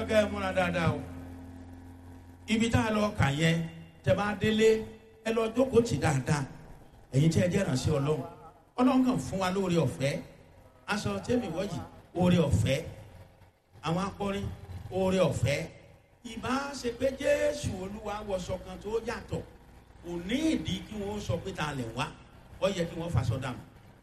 kẹ́ ẹ múra dáadáa o ibi tá a lọ kà yẹn tẹ bá délé ẹ lọ jókòó tì dáadáa ẹ̀yin tí ẹ jẹ́ ìrànṣẹ́ ọlọ́run ọlọ́run kàn fún wa lóore ọ̀fẹ́ aṣọ tẹ́mi wọ́yì oore ọ̀fẹ́ àwọn akọrin oore ọ̀fẹ́ ìbá ṣe pé jésù olúwa wọṣọ kan tó yàtọ̀ kò ní ìdí kí wọ́n sọ pé ta lẹ̀ wá ó yẹ kí wọ́n faṣọ dànù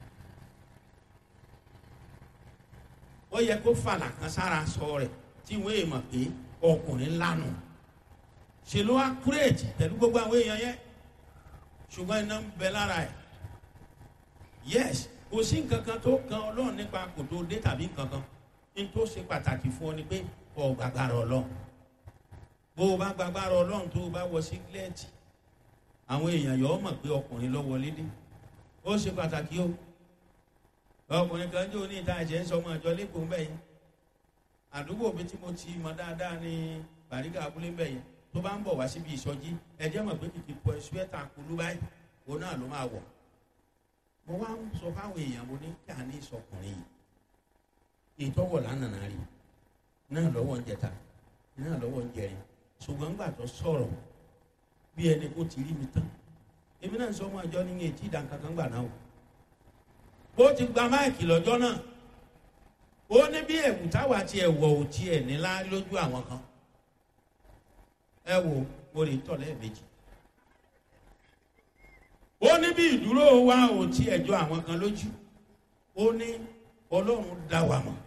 ó yẹ kó fàlà kan sára sọ rẹ̀ tí wọ́n èèmọ̀ pé ọkùnrin lánà ṣe ló wá kúrèjì pẹ̀lú gbogbo àwọn èèyàn yẹn ṣùgbọ́n iná ń bẹ lára ẹ̀ yes kò sí nǹkan kan tó kan ọlọ́run nípa kò tó dé tàbí nǹkan kan ní tó ṣe pàtàkì fún ọ ni pé ọ gbàgbára ọlọ́run bó o bá gbàgbára ọlọ́run tó o bá wọ sígílẹ́ẹ̀tì àwọn èèyàn yọ ọ mọ̀ pé ọkùnrin lọ wọlé dé ó ṣe pàtàkì o ọkùnrin kan jẹ́ oní ìta ẹ̀jẹ̀ ń sọ ọmọ ìjọ lẹ́kọ̀ọ́ mbẹ́ yẹn àdúgbò mi tí mo ti mọ dáadáa ní bàrígà abúlé mbẹ́ yẹn tó bá ń bọ̀ wá síbi ìsọjí ẹ̀jẹ̀ mọ̀ pé kìkì pọ̀ ẹ̀sùwẹ́tà kulú báyìí òun náà ló máa wọ̀ mo wá ń sọ fáwọn èèyàn mo ní kí a ní ìsọkùnrin yìí ìtọ́wọ̀ lánàá rí náà lọ́wọ́ ń jẹta náà lọ́wọ́ ń jẹrin ṣùgbọ́n ńgbà tó sọ̀rọ̀ bí ẹni kó ti rí mi tán èmi náà sọ ọmọ àjọ ní etí ìdánkankan gbà náà o ó ti gba máìkì lọ́jọ́ náà ó ní bí ẹ̀wù táwa ti ẹ̀wọ̀ ò tiẹ̀ nílá lójú àwọn kan ẹ wo mo lè tọ̀ lẹ́ẹ̀mejì ó ní bí ìdúró wa ò tiẹ̀ jọ àwọn kan lójú ó ní ọlọ́run dá wa mọ̀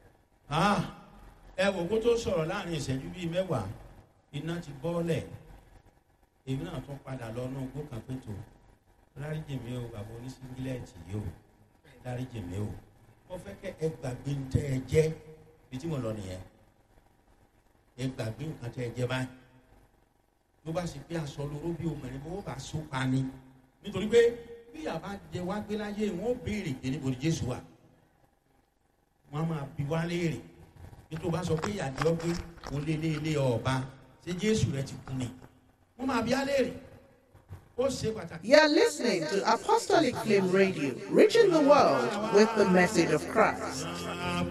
ẹ wò kó tó sọ̀rọ̀ láàrin ìṣẹ́jú bíi mẹ́wàá iná ti bọ́ọ̀lẹ̀ èmi náà tún padà lọ náà gbó kan pé tó dáríjì mi o bàbá oníṣíngílẹ̀tì yìí o dáríjì mi o mo fẹ́ kẹ́ ẹ gbàgbé ń tẹ́ ẹ jẹ́ bí tí mo lọ nìyẹn ẹ gbàgbé nǹkan tẹ́ ẹ jẹ́ báyìí ló bá ṣe pé aṣọ lóró bí obìnrin bó bá so pa ni nítorí pé bí yàrá jẹ wá gbé láyé wọn ó béèrè pé níbo ni jésù wà wọn máa bi wá léèrè nítorí bá sọ pé ìyàdí ọgbẹ òun lé lé lé ọba ṣé jésù rẹ ti kú ni wọn máa bi á léèrè ó ṣe pàtàkì. You are listening to Apostolic Flame Radio, reaching the world with the message of Christ.